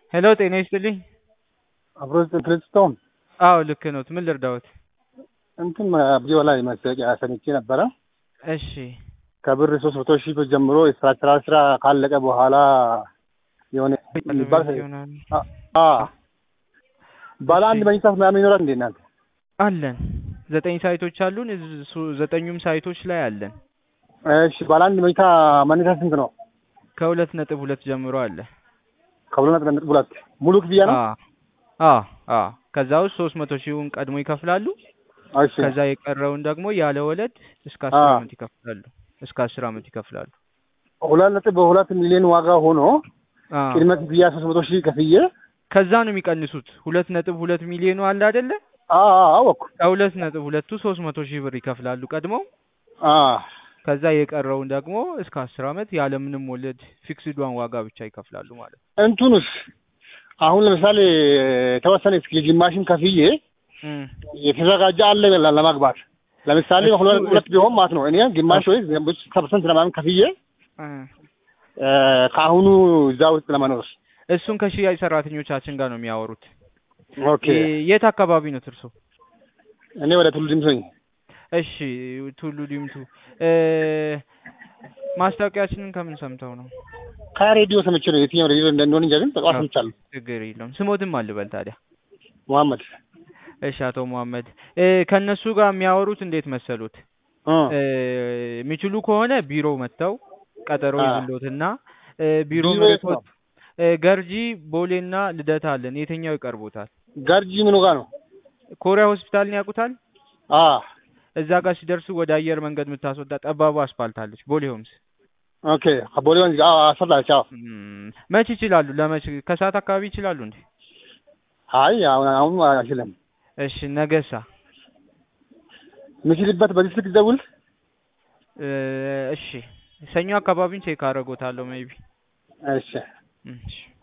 ሄሎ ጤና ይስጥልኝ። አብሮ ፍልስቶም አዎ ልክ ነዎት። ምን ልርዳዎት? እንትን ቪዲዮ ላይ ማስታወቂያ ሰምቼ ነበረ። እሺ ከብር ሶስት መቶ ሺህ ብር ጀምሮ የስራ ስራ ካለቀ በኋላ የሆነ የሚባል ይሆናል። አ- አ ባለ አንድ መኝታ ምናምን ይኖራል እንዴ እናንተ? አለን ዘጠኝ ሳይቶች አሉን። እሱ ዘጠኙም ሳይቶች ላይ አለን። እሺ ባለ አንድ መኝታ መነሻ ስንት ነው? ከሁለት ነጥብ ሁለት ጀምሮ አለ። ከሁለት ነጥብ ሁለት ሙሉ ክፍያ ነው? አ አ ከዛ ውስጥ ሶስት መቶ ሺውን ቀድሞ ይከፍላሉ። እሺ ከዛ የቀረውን ደግሞ ያለ ወለድ እስከ አስር አ አመት ይከፍላሉ። እስከ አስር አመት ይከፍላሉ። ሁለት ነጥብ በሁለት ሚሊዮን ዋጋ ሆኖ አ ቅድመ ክፍያ ሶስት መቶ ሺህ ከፍዬ ከዛ ነው የሚቀንሱት። ሁለት ነጥብ ሁለት ሚሊዮኑ አለ አይደለ? አ አ አወኩ ከሁለት ነጥብ ሁለቱ ሶስት መቶ ሺህ ብር ይከፍላሉ ቀድመው። አ ከዛ የቀረውን ደግሞ እስከ አስር አመት ያለምንም ወለድ ፊክስዷን ዋጋ ብቻ ይከፍላሉ ማለት ነው። እንትኑስ አሁን ለምሳሌ የተወሰነ እስኪ ግማሽን ከፍዬ እም። የተዘጋጀ አለ ለ- ለማግባት ለምሳሌ እሱ- ሁለት ሁለት ቢሆን ማለት ነው። እኔ ግማሽ ወይ ፐርሰንት ለማመን ከፍዬ እ እ፣ ከአሁኑ እዛ ውስጥ ለመኖር እሱን ከሽያጭ ሰራተኞቻችን ጋር ነው የሚያወሩት። ኦኬ። የ- የት አካባቢ ነው እርሶ? እኔ ወደ ቱሉ ዲምቱ ነኝ። እሺ ቱሉ ዲምቱ። እ ማስታወቂያችንን ከምን ሰምተው ነው? ከሬዲዮ ሰምቼ ነው። የትኛው ሬዲዮ እንደሆነ እንጃ፣ ግን በጠዋት ሰምቻለሁ። ችግር የለውም። ስሞትም አልበል ታዲያ። መሐመድ እሺ አቶ መሐመድ እ ከእነሱ ጋር የሚያወሩት እንዴት መሰሉት? እ፣ እ የሚችሉ ከሆነ ቢሮ መጥተው ቀጠሮ አ። ይዝሎትና እ ቢሮ ቢሮ የት መጥቶት ነው? እ ገርጂ ቦሌና ልደታ አለን። የትኛው ይቀርቦታል? ገርጂ ምኑ ጋር ነው? ኮሪያ ሆስፒታልን ያውቁታል? አ እዛ ጋር ሲደርሱ ወደ አየር መንገድ የምታስወጣ ጠባቡ አስፓልት አለች፣ ቦሌ ሆምስ። ኦኬ። ከቦሌ ወንዝ አዎ፣ አሰላች። አዎ። እም፣ መች ይችላሉ? ለመች ከሰዓት አካባቢ ይችላሉ እንዴ? አይ አሁን አሁን አይችልም። እሺ ነገሳ የምችልበት በዚህ ስልክ ደውል። እ እሺ ሰኞ አካባቢን ቼክ አደርጎታለሁ ሜቢ እሺ እሺ